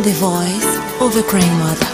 the voice of a crying mother.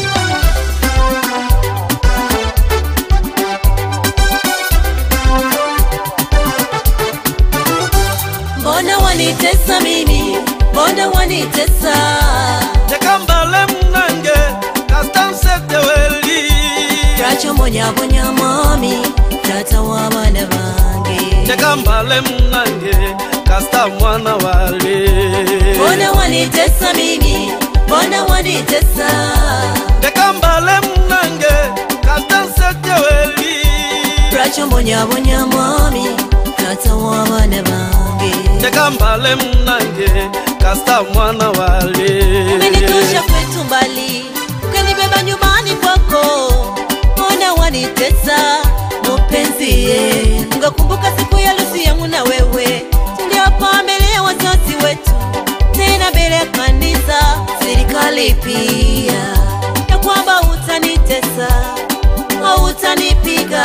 Mbona wanitesa mimi? Mbona wanitesa? tekambale munange kastanseteweli Twachombonya mami tata w'abaana bange tekambale munange kasta mwana wale Mbona wanitesa mimi? Mbona wanitesa? tekambale munange kastanseteweli Twachombonya mami tata w'abaana bange tekambale munange kasta mwana wale Umenitosha kwetu mbali, ukanibeba nyumbani kwako. Mbona wanitesa mupenzi ye? Ngakumbuka siku ya harusi yangu na wewe, tuliapa mbele ya wazazi wetu, tena mbele ya kanisa, serikali pia, ya kwamba utanitesa, hautanipiga,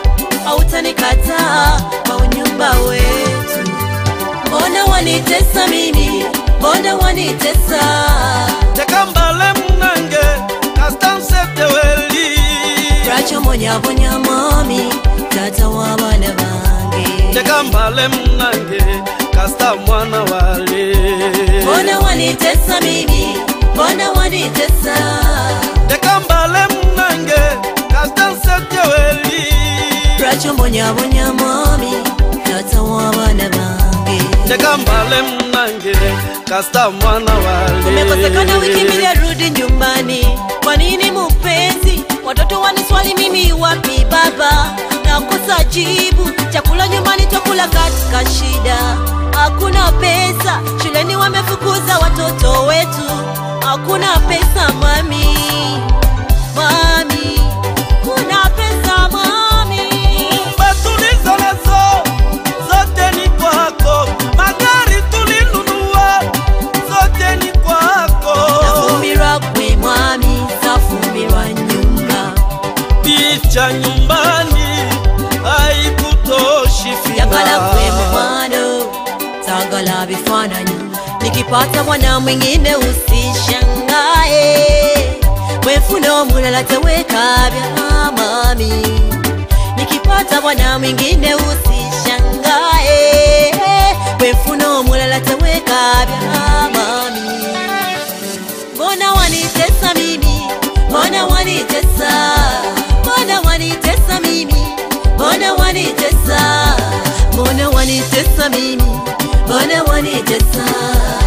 hautanikataa kwa unyumba wetu. Mbona wanitesa mimi? Mbona wanitesa? tekambale munange kastanseteweli Twachombonya mami tata w'abaana bange. tekambale munange kasta mwana wale Mbona wanitesa mimi? Mbona wanitesa? tekambale munange kastanseteweli Twachombonya mami tata w'abaana bange. tekambale munange kasta mwana wale Umekosekana wiki mbili arudi nyumbani. Kwa nini mupenzi? Watoto waniswali mimi wapi baba? Nakosa jibu. Chakula nyumbani twakula katika shida, hakuna pesa. Shuleni wamefukuza watoto wetu, hakuna pesa mami, mami, kuna pesa mami. Nyumba tulizonazo zote ni kwako, magari tulinunua zote ni kwako, Nafumbirwa kwe mwami, zafumbirwa nyumba picha nyumbani haikutoshi Yakala kwe fina mukwano tagala bifaananyi nikipata mwana mwingine usishangae wefuna omulala tewekabya mami nikipata mwana mwingine usishangae wefuna omulala tewekabya mami mbona wanitesa mimi mbona wanitesa mbona wanitesa mimi mbona wanitesa mbona wanitesa mimi mbona wanitesa